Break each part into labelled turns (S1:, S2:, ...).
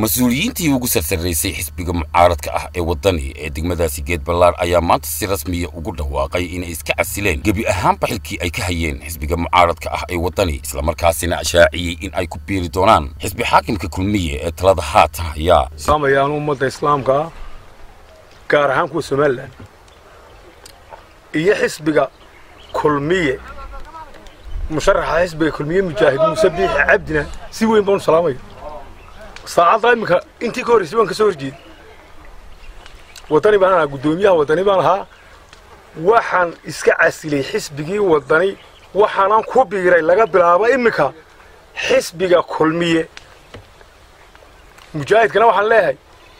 S1: mas-uuliyiintii ugu sarsaraysay xisbiga mucaaradka ah ee waddani ee degmadaasi geed ballaar ayaa maanta si rasmiya ugu dhawaaqay inay iska casileen gebi ahaanba xilkii ay ka hayeen xisbiga mucaaradka ah ee waddani islamarkaasina ashaaciyey in ay ku biiri doonaan xisbi xaakimka kulmiye ee talada haatan hayaa
S2: samayaan ummadda islaamka ah gaar ahaan kuwa somalilan iyo xisbiga kulmiye musharaxa xisbiga kulmiye mujaahid muuse biixi cabdina si weyn baan u salaamaya saacadda iminka intii ka horreysay baan ka soo horjeeda waddani baan ahaa guddoomiyaha waddani baan ahaa waxaan iska casilay xisbigii waddani waxaanan ku biiray laga bilaabo iminka xisbiga kulmiye mujaahidkana waxaan leeyahay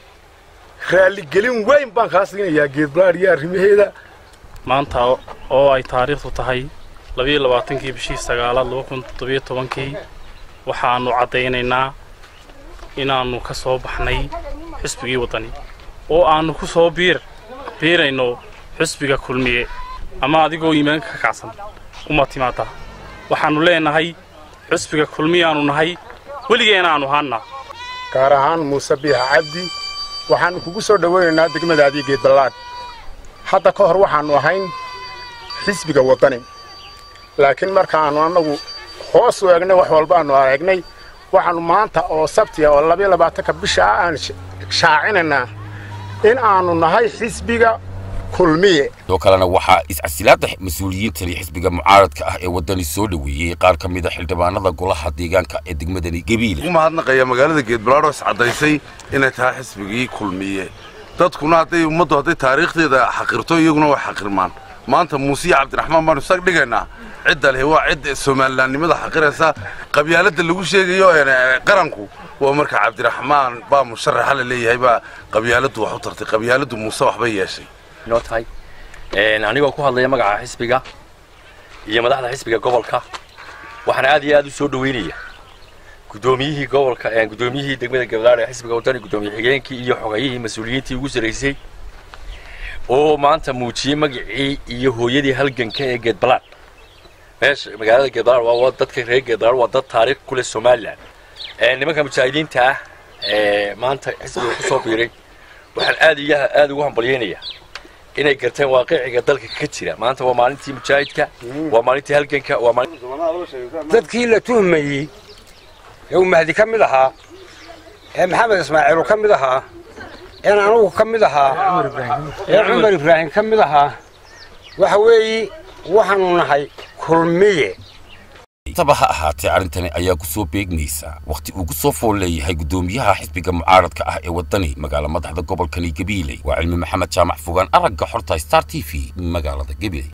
S2: raalligelin weyn baan kaa siinayaa geedbalaad iyo arrimaheeda
S3: maanta oo ay taariikhdu tahay labiyo labaatankii bishii sagaalaad laba kun toddobiyo tobankii waxaannu caddaynaynaa inaannu ka soo baxnay xisbigii waddani oo aannu ku soo biir biirayno xisbiga kulmiye ama adigoo iimaanka ka kacsan uma timaada waxaannu leenahay xisbiga kulmiyaannu nahay weligeenaannu haannaa
S4: gaar ahaan muuse biixa cabdi waxaannu kugu soo dhowaynaynaa degmadaadii geedballaad hadda ka hor waxaannu ahayn xisbiga waddani laakiin markaannu annagu hoos u eegnay wax walbaannu aragnay waxaannu maanta oo sabtiya oo labiyo labaatanka bisha ah aan shaacinaynaa in aannu nahay xisbiga kulmiye
S1: sidoo kalena waxaa iscasilaadda mas-uuliyiintani xisbiga mucaaradka ah ee waddani soo dhoweeyey qaar ka mid a xildhibaanada golaha deegaanka ee degmadani gabiile
S5: ugu mahadnaqaya magaalada geedbalaadh oo iscaddaysay inay tahay xisbigii kulmiye dadkuna hadday ummaddu hadday taariikhdeeda xaqirto iyaguna way xaqirmaan maanta muuse iyo cabdiraxmaan baanu isaga dhigaynaa cidda leh waa cid somalilaannimada xaqiraysa qabyaaladda lagu sheegayo qaranku waa marka cabdiraxmaan baa musharaxa la leeyahay baa qabyaaladdu wax u tartay qabyaaladdu muuse waxbay yeeshay
S6: inoo tahay anigoo ku hadlaya magaca xisbiga iyo madaxda xisbiga gobolka waxaan aad iyo aad u soo dhoweynaya guddoomiyihii gobolka guddoomiyihii degmada gabdhaar ee xisbiga waddani guddoomiye xigeenkii iyo xogayihii mas-uuliyiintii ugu sarraysay oo maanta muujiyey magacii iyo hooyadii halganka ee geedbalaad meesha magaalada geedbalaad waa dadka reer geedbalaad waa dad taariikh ku leh somalilan nimanka mujaahidiinta ah ee maanta xisbiga ku soo biiray waxaan aad iyo aad ugu hambalyaynayaa inay garteen waaqiciga dalka ka jira maanta waa maalintii mujaahidka waa maalintii halganka waa
S7: dadkii la tuhmayey ee uu mahdi ka mid ahaa ee maxamed ismaaciilu ka mid ahaa een anugu ka mid ahaa ee cumar ibraahim ka mid ahaa waxa weeye waxaanu nahay kulmiye
S1: taba ha ahaatee arrintani ayaa ku soo beegmaysa wakhti uu ku soo fool leeyahay guddoomiyaha xisbiga mucaaradka ah ee waddani magaala madaxda gobolkani gabiiley waa cilmi maxamed jaamac fogaan aragga xorta star t v magaalada gabiiley